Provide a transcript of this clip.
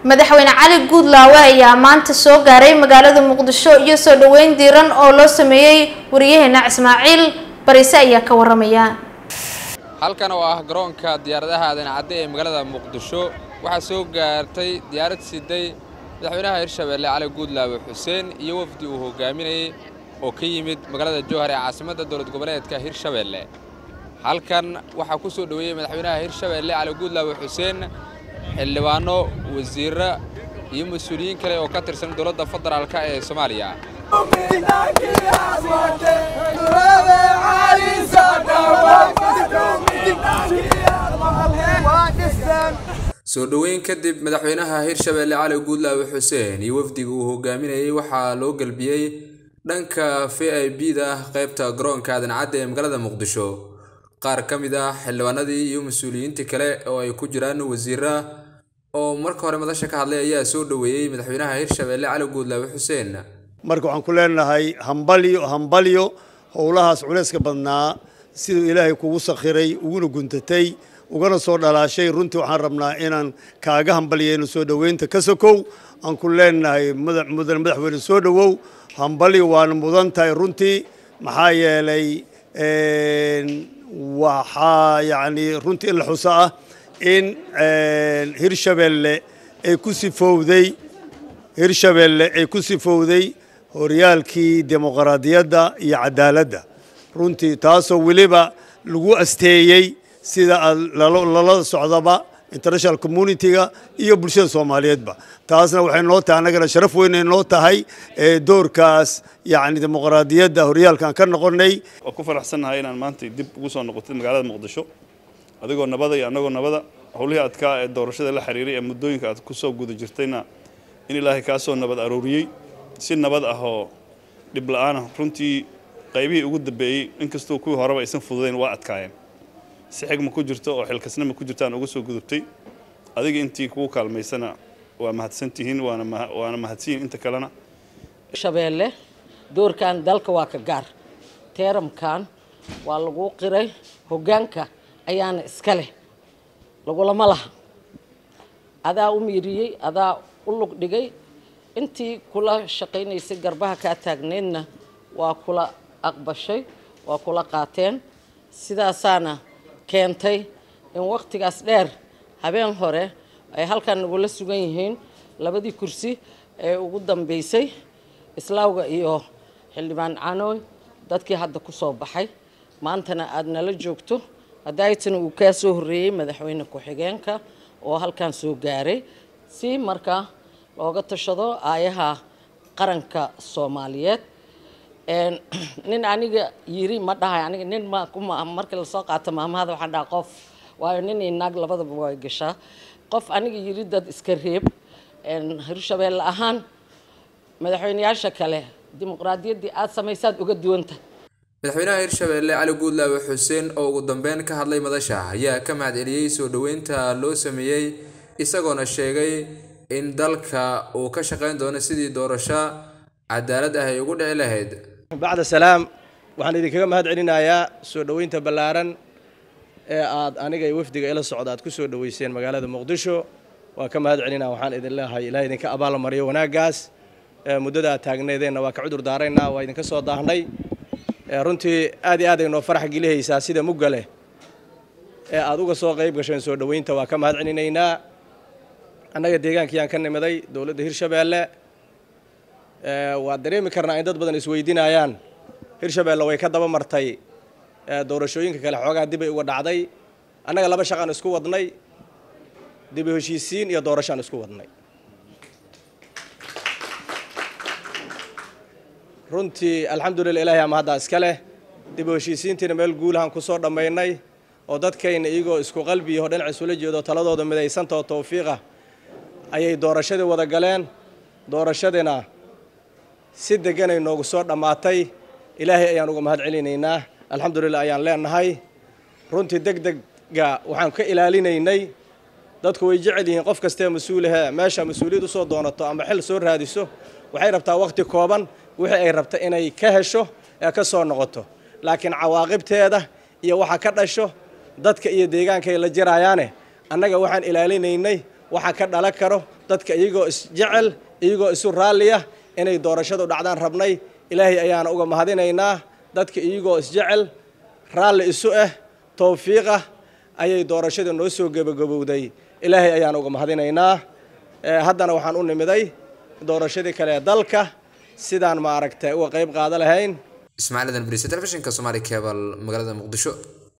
madaxweyne cali guudlaawe ayaa maanta soo gaaray magaalada muqdisho iyo soo dhaweyn diiran oo loo sameeyey wariyaheena ismaaciil barise ayaa ka waramaya halkan oo ah garoonka diyaaradaha aadan cadde ee magaalada muqdisho waxaa soo gaartay diyaarad siday madaxweynaha hirshabeelle cali guudlaawe xuseen iyo wafdi uu hogaaminayey oo ka yimid magaalada jowhar ee caasimadda dowlad goboleedka hirshabeelle halkan waxaa ku soo dhoweeyey madaxweynaha hirshabeelle cali guudlaawe xuseen xildhibaano wasiirra iyo mas-uuliyiin kale oo ka tirsan dowladda federaalk ee soomaaliya soo dhoweyn kadib madaxweynaha hirshabeelle cali guudlaawe xuseen iyo wafdiga uu hogaaminayey waxaa loo galbiyey dhanka v i b da qaybta garoonka aadan cadde ee magaalada muqdisho qaar ka mid ah xildhibaanadii iyo mas-uuliyiintii kale oo ay ku jiraan wasiira oo marka hore madasha ka hadlay ayaa soo dhoweeyey madaxweynaha hirshabeelle cali guudlaawe xuseen marka waxaan ku leenahay hambalyo hambalyo howlahaas culayska badnaa siduu ilaahay kugu sakhiray uguna guntatay ugana soo dhalaashay runtii waxaan rabnaa inaan kaaga hambalyayno soo dhoweynta ka sokow aan ku leenahay mudan madaxweyne soo dhowow hambalyo waana mudan tahay runtii maxaa yeelay waxaa yacni runtii in la xuso ah in hirshabeelle ay ku sifowday hirshabeelle ay ku sifowday horyaalkii dimuqraadiyadda iyo cadaaladda runtii taasoo weliba lagu asteeyey sida lala socdaba international communitiga iyo bulshada soomaaliyeedba taasna waxay noo tahay annagana sharaf weynay noo tahay doorkaas yacni dimuqraadiyadda horyaalkaan ka noqonnay waa ku faraxsannahay inaan maanta dib ugu soo noqotay magaalada muqdisho adigoo nabada iyo annagoo nabada howlihii adkaa ee doorashada la xiriiray ee muddooyinka aad ku soo guda jirtayna in ilaahay kaa soo nabad arooriyey si nabad ah oo dhib la-aanah runtii qaybihii ugu dambeeyey inkastoo kuwii horeba aysan fududayn waa adkaayeen si xigma ku jirto oo xilkasnima ku jirtaan uga soo gudubtay adiga intii kugu kaalmaysana waa mahadsantihiin waana mahadsanyihin inta kalena shabeelle doorkan dalka waa ka gaar teeramkan waa lagu qiray hoggaanka ayaana iska leh lagulama laha adaa u miiriyey adaa u lug dhigay intii kula shaqaynaysay garbaha kaa taagneydna waa kula aqbashay waa kula qaateen sidaasaana keentay in wakhtigaas dheer habeen hore ay halkan nagula sugan yihiin labadii kursi ee ugu dambeysay islaawga iyo xildhibaan canooy dadkii hadda ku soo baxay maantana aada nala joogto hadaaytana uu kaa soo horreeyey madaxweyne ku-xigeenka oo halkan soo gaaray si markaa looga tashado aayaha qaranka soomaaliyeed nin aniga yiri ma dhahay aniga nin ma markii lasoo qaato maamahada waxaan dhaha qof waayo nin iyo naag labadaba way gashaa qof aniga yiri dad iska reeb hirshabeelle ahaan madaxweyneyaasha kale dimuqraadiyaddii aada samaysaad uga duwanta madaxweynaha hirshabeelle cali guudlaawe xuseen oo ugu dambeyn ka hadlay madasha ayaa ka mahad celiyey soo dhoweynta loo sameeyey isagoona sheegay in dalka uu ka shaqayn doono sidii doorasho cadaalad ah ay ugu dhici lahayd bacda salaam waxaan idinkaga mahad celinayaa soo dhoweynta ballaaran ee aad aniga iyo wafdiga ila socda aad ku soo dhoweyseen magaalada muqdisho waa ka mahad celinaa waxaan idin leehay ilaah idinka abaalmariyo wanaaggaas muddada aad taagneedeenna waa ka cudur daaraynaa waa idinka soo daahnay runtii aad iyo aad ay noo farax gelihaysaa sida mugga leh ee aad uga soo qayb gasheen soo dhoweynta waa ka mahad celinaynaa annaga deegaankiyaan ka nimiday dowladda hirshabeelle waa dareemi karnaa in dad badan isweydiinayaan hirshabeelle way ka daba martay doorashooyinka kale xoogaa dibay uga dhacday annaga laba shaqaan isku wadnay dibu heshiisiin iyo doorashaan isku wadnay runtii alxamdulillah ilaahay ama haddaa iska leh dibu heshiisiintiina meel guulahan ku soo dhammaynay oo dadkayna iyagoo isku qalbiyaho dhinac isula jeedo taladooda midaysantao tawfiiqa ayay doorashadii wada galeen doorashadiina si deganay noogu soo dhammaatay ilaahay ayaan uga mahad celinaynaa alxamdulillah ayaan leenahay runtii deg degga waxaan ka ilaalinaynay dadku way jecel yihiin qof kastee mas-uulahe meesha mas-uuliyad usoo doonato ama xil soo raadiso waxay rabtaa wakhti kooban wixii ay rabta inay ka hesho ee ka soo noqoto laakiin cawaaqibteeda iyo waxa ka dhasho dadka iyo deegaankaay la jiraayaane annaga waxaan ilaalinaynay waxa ka dhalan karo dadka iyagoo isjecel iyagoo isu raalliya inay doorashadu dhacdaan rabnay ilaahay ayaana uga mahadinaynaa dadka iyagoo isjecel raalli isu ah towfiiqah ayay doorashada noo soo gebagabowday ilaahay ayaan uga mahadinaynaa haddana waxaan u nimiday doorashadii kale ee dalka sidaan maaragtay uga qayb qaada lahayn ismaaciil adan bariise telefishinka soomaali cebal magaalada muqdisho